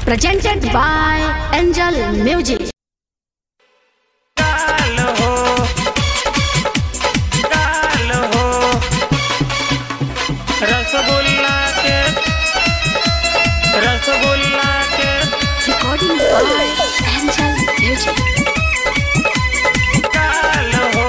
presented by Angel Music. काल हो काल हो रसगुल्ला के रसगुल्ला के Recording by Angel Music. काल हो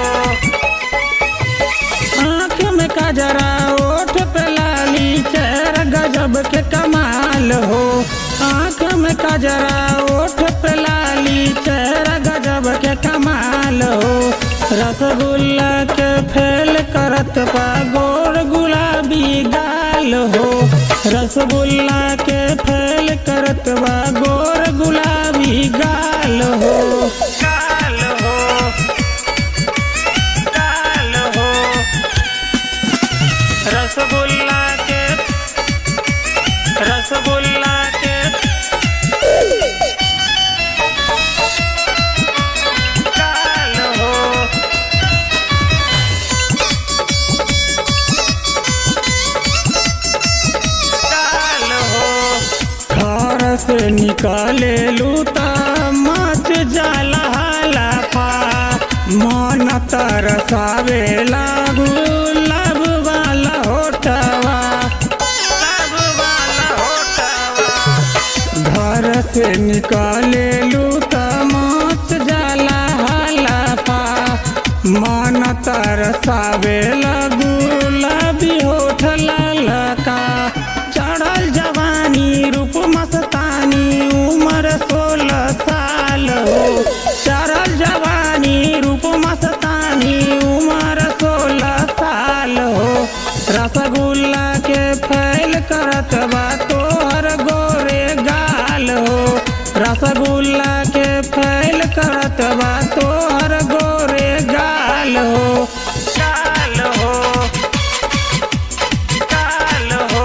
आँख में कजरा ओठ पे लाली चेहरा गजब के कमाल हो आँख में कजरा ओठ पे लाली चेहरा गजब के कमाल हो रसगुल्ला के फेल करत पा गोर गुलाबी गाल हो रसगुल्ला के फेल करत बा गोर गुलाबी गाल हो गाल हो काल हो रसगुल्ला के रसगुल्ला के काल हो काल हो घर से निकाले लूता मच जाला हाला पा मन तरसावे लागू लब वाला होटवा लब वाला होटवा घर से निकाले लूता मच जाला हाला पा मन तरसावे लगू लबी होठ ललका चढ़ल जवानी रूप मस्तानी उम्र सोलह साल हो चढ़ल जवानी रूप मस्तानी उम्र सोलह साल हो रसगुल्ला के फैल करत बा तोहर गोरे गाल हो रसगुल्ला के फैल करत बा तोहर गोरे गाल हो गाल हो काल हो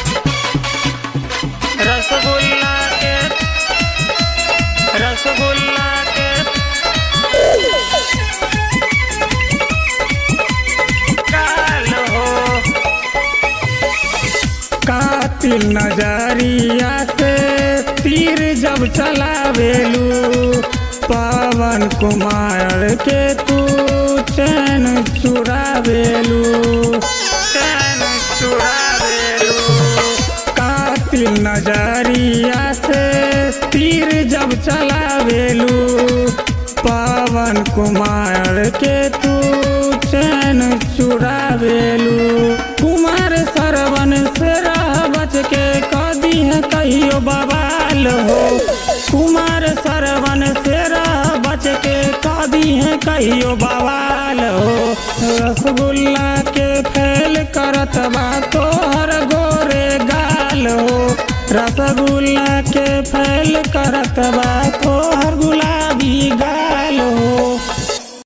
रसगुल्ला के रसगुल्ला के काल हो कातिल नजरिया से तीर जब चलावेलू पवन कुमार के तू चैन चुरावेलू चैन चुरावेलू कातिल नजरिया से तीर जब चलावेलू पवन कुमार के तू चैन चुरावेलू कुमार सरवन से रह बच के कदी है कहियो बवाल हो कुमार सरवन से रह बच के कदी है कहियो बवाल हो रसगुल्ला के फैल करत बा तोहर गोरे गाल हो रसगुल्ला के फैल करत बा तोहर गुलाबी गाल